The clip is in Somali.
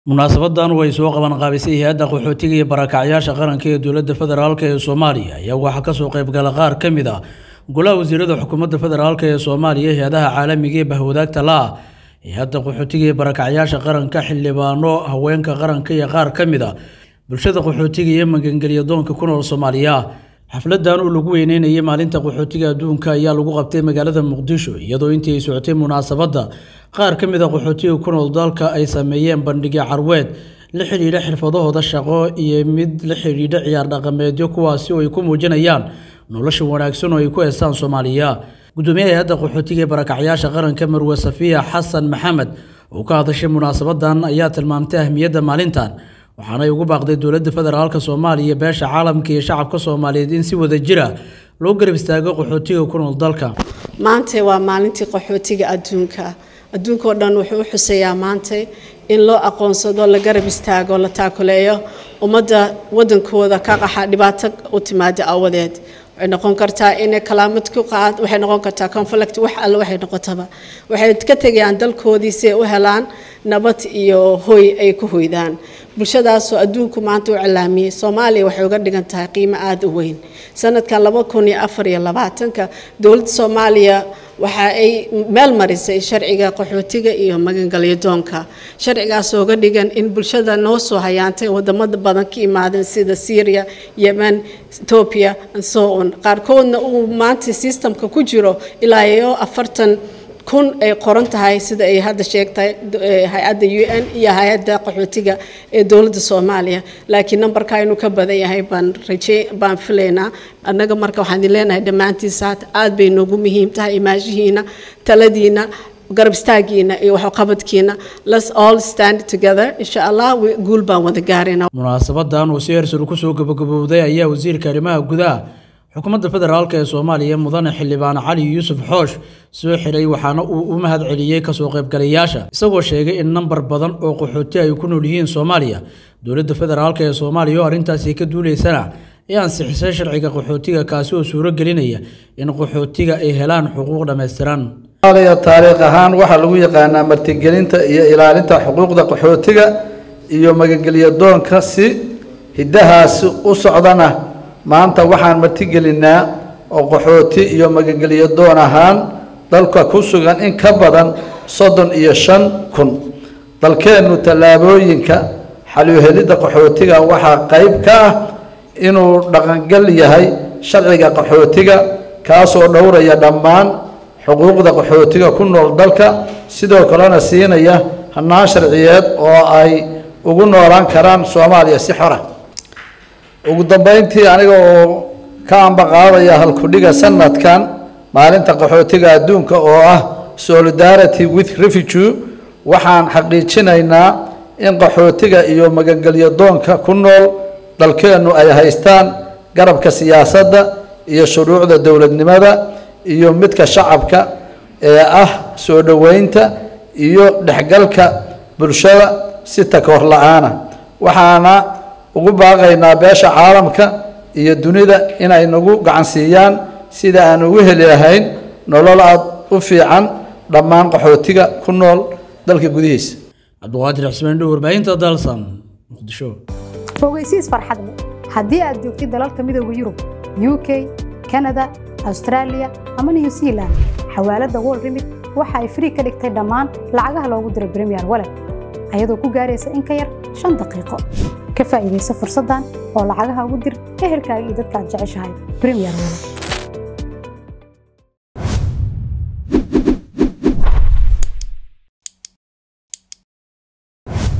munaasabadan way soo qaban qaabisay hay-adda qaxootiga iyo barakacyaasha qaranka ee dowladda federaalk ee soomaaliya ayaa waxaa kasoo qaybgala qaar ka mid ah golaha wasiirada xukuumadda federaalk ee soomaaliya hay-adaha caalamiga ee bahwadaagta la-ah hay-adda qaxootiga iyo barakacyaasha qaranka xildhibaano haweenka qaranka iyo qaar ka mid a bulshada qaxootiga iyo magangelya doonka ku nool soomaaliya xafladan oo lagu weyneynayay maalinta qaxootiga adduunka ayaa lagu qabtay magaalada muqdisho iyadoo intii ay socotay munaasabadda qaar ka mid a qaxootiga ku nool dalka ay sameeyeen bandhigyo carweed la xidhiidha xirfadahooda shaqo iyo mid la xidhiidha ciyaar dhaqameedyo kuwaasi oo ay ku muujinayaan nolosha wanaagsan oo ay ku heestaan soomaaliya gudoomiyaha hay-adda qaxootiga ee barakacyaasha qaranka marwe safiya xasan maxamed oo ka hadashay munaasabadan ayaa tilmaamtay ahmiyadda maalintan waxaanay ugu baaqday dowladda federaalk soomaaliya beesha caalamka iyo shacabka soomaaliyeed in si wada jira loo garab istaago qaxootiga ku nool dalka maanta waa maalintii qaxootiga adduunka adduunka oo dhan wuxuu u xuseeyaa maanta in loo aqoonsado la garab istaago la taakuleeyo ummadda wadankooda ka qaxa dhibaato u timaada awadeed waxay noqon kartaa inay kalaamad ku qaad waxay noqon kartaa conflict wax alle waxay noqotaba waxay ka tegayaan dalkoodii si ay u helaan nabad iyo hoy ay ku hoydaan bulshadaasoo adduunku maanta u cilaamiyey soomaaliya waxay uga dhigan tahay qiimo aada u weyn sanadkan laba kun iyo afar iyo labaatanka dowladda soomaaliya waxa ay meel marisay sharciga qaxootiga iyo magangalyo doonka sharcigaas ooga dhigan in bulshada noo soo hayaantay wadamada badan ka imaadeen sida syria yemen ethoobia and so on qaarkoodna uu maanta systemka ku jiro ilaa iyo afartan kun ay qoran tahay sida ay hadda sheegtay hay-adda u n iyo hay-adda qaxootiga ee dowladda soomaaliya laakiin nambarka inuu ka badan yahay baan raje baan filaynaa annaga marka waxaan idin leenahay dhammaantiisa aad bay noogu muhiim tahay imaashihiina taladiina garab istaagiina iyo waxqabadkiina let's all stand together insha allah guul baan wada gaarayna munaasabadan oo si hersar kusoo gabagabowday ayaa wasiirka arrimaha gudaha xukuumadda federaalk ee soomaaliya mudane xildhibaan cali yuusuf xoosh soo xiray waxaana uu u mahad celiyey kasoo qaybgalayaasha isagoo sheegay in nambar badan oo qaxooti ay ku nool yihiin soomaaliya dowladda federaalk ee soomaaliya oo arrintaasi ka duuleysana ee ansixisay sharciga qaxootiga kaasi oo suuro gelinaya in qaxootiga ay helaan xuquuq dhammaystiran soomaaliya taariikh ahaan waxaa lagu yaqaanaa martigelinta iyo ilaalinta xuquuqda qaxootiga iyo magangelya doonka si hiddahaasi u socdana maanta waxaan martigelinnaa oo qaxooti iyo magangelyo doon ahaan dalka ku sugan in ka badan soddon iyo shan kun dalkeennu tallaabooyinka xaluhelidda qaxootiga waxaa qayb ka ah inuu dhaqangal yahay sharciga qaxootiga kaasoo dhowraya dhammaan xuquuqda qaxootiga ku nool dalka sidoo kalena siinaya hannaan sharciyeed oo ay ugu noolaan karaan soomaaliya si xora ugu dambeyntii aniga oo ka ambaqaadaya halkudhiga sanadkan maalinta qaxootiga adduunka oo ah solidarity with refugee waxaan xaqiijinaynaa in qaxootiga iyo magangelyo doonka ku nool dalkeennu ay haystaan garabka siyaasadda iyo shuruucda dowladnimada iyo midka shacabka ee ah soo dhoweynta iyo dhexgalka bulshada si takoor la-aana waxaana ugu baaqaynaa beesha caalamka iyo dunida inay nagu gacansiiyaan sida aan ugu heli lahayn nolol aad u fiican dhammaan qaxootiga ku nool dalka gudihiisa cabdiqaadir xusmeen dhow warbaahinta dalsan muqdisho ogeysiis farxadle haddii aad joogtid dalalka midooda yurub u k kanada austraaliya ama new zealand xawaaladda wol remit waxa ay frii ka dhigtay dhammaan lacagaha loogu diray bremiyer walet ayadoo ku gaaraysa in ka yar shan daqiiqo ka faa'iidaysa fursaddan oo lacagaha ugu dir ehelkaaga iyo dadka aad jeceshahay bremiyer walet